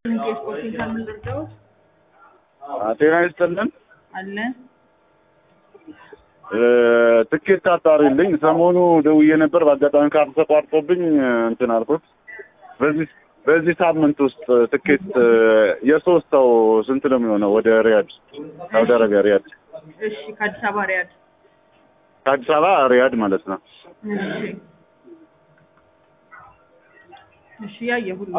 የስፖርቲንግ ካምን ልርዳዎት ጤና ይስጥልን። አለ ትኬት አጣሪልኝ። ሰሞኑ ደውዬ ነበር። በአጋጣሚ ካርድ ተቋርጦብኝ እንትን አልኩት። በዚህ በዚህ ሳምንት ውስጥ ትኬት የሶስት ሰው ስንት ነው የሚሆነው? ወደ ሪያድ ሳውዲ አረቢያ ሪያድ፣ እሺ ከአዲስ አበባ ሪያድ ከአዲስ አበባ ሪያድ ማለት ነው። እሺ እሺ ያየ ሁሉ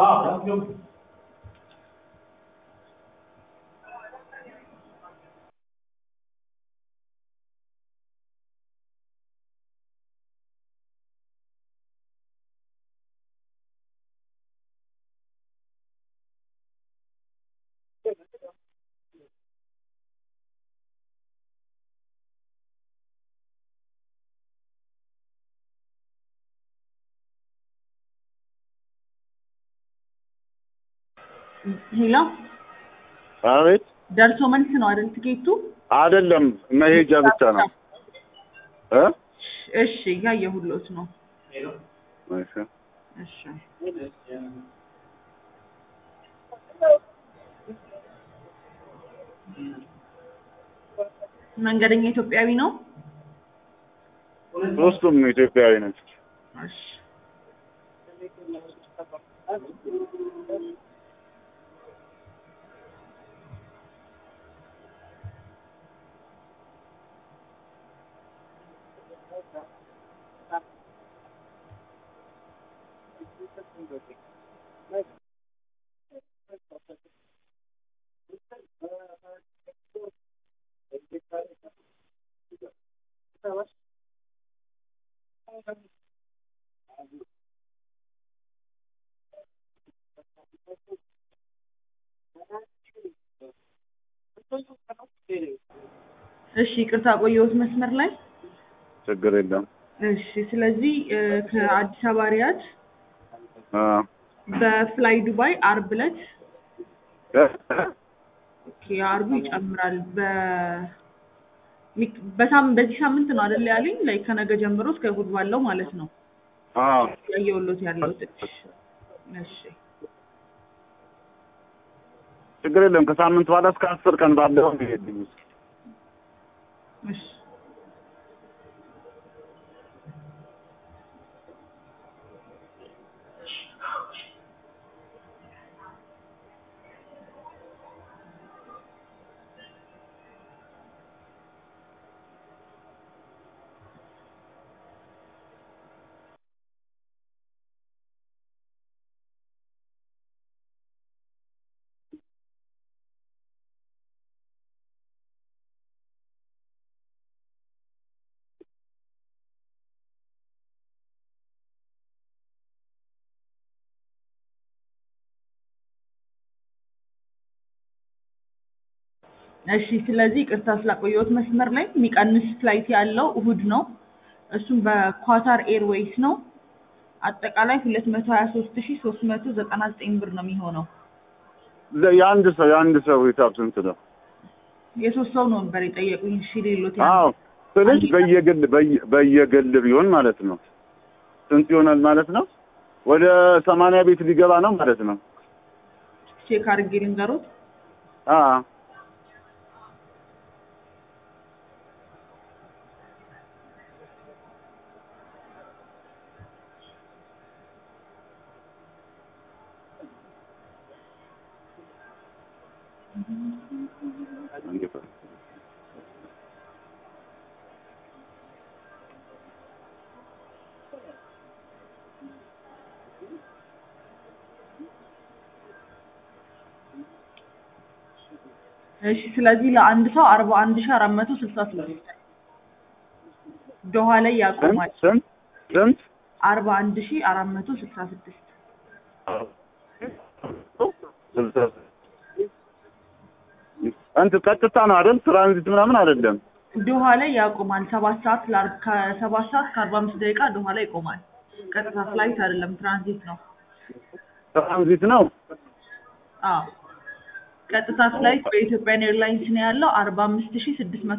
ሄሎ አቤት። ደርሶ መልስ ነው አይደል ትኬቱ? አይደለም መሄጃ ብቻ ነው እ እሺ ያየሁሎት ነው። እሺ እሺ መንገደኛ ኢትዮጵያዊ ነው። ሶስቱም ኢትዮጵያዊ ናቸው። እሺ እሺ ይቅርታ ቆየሁት መስመር ላይ። ችግር የለም። እሺ ስለዚህ እ ከአዲስ አበባ ሪያድ አ በፍላይ ዱባይ አርብ ዕለት ኦኬ አርቡ ይጨምራል። በ ሚክ- በሳም በዚህ ሳምንት ነው አይደል ያለኝ ላይ ከነገ ጀምሮ እስከ እሑድ ባለው ማለት ነው አ ያየሁሎት ያለው እሺ ችግር የለም። ከሳምንት በኋላ እስከ አስር ቀን ባለው ይሄድኝ እሺ እሺ ስለዚህ ቅርታ ስላቆየሁት መስመር ላይ የሚቀንስ ፍላይት ያለው እሁድ ነው። እሱም በኳታር ኤርዌይስ ነው። አጠቃላይ ሁለት መቶ ሀያ ሶስት ሺ ሶስት መቶ ዘጠና ዘጠኝ ብር ነው የሚሆነው። የአንድ ሰው የአንድ ሰው ሂሳብ ስንት ነው? የሶስት ሰው ነበር የጠየቁኝ። እሺ ሌሎት አዎ ስልሽ በየግል በየ- በየግል ቢሆን ማለት ነው ስንት ይሆናል ማለት ነው? ወደ ሰማንያ ቤት ሊገባ ነው ማለት ነው። ቼክ አድርጌ ልንገሮት። አ እሺ ስለዚህ ለአንድ ሰው አርባ አንድ ሺ አራት መቶ ስልሳ ስድስት ዶሃ ላይ ስንት ያቆማል። ስንት ስንት አርባ አንድ ሺ አራት መቶ ስልሳ ስድስት እንትን ቀጥታ ነው አይደል? ትራንዚት ምናምን አይደለም። ዶሃ ላይ ያቆማል። ሰባት ሰዓት ለአር- ከሰባት ሰዓት ከአርባ አምስት ደቂቃ ዶሃ ላይ ይቆማል። ቀጥታ ፍላይት አይደለም፣ ትራንዚት ነው። ትራንዚት ነው። አዎ ቀጥታ ፍላይት በኢትዮጵያን ኤርላይንስ ነው ያለው አርባ አምስት ሺ ስድስት መቶ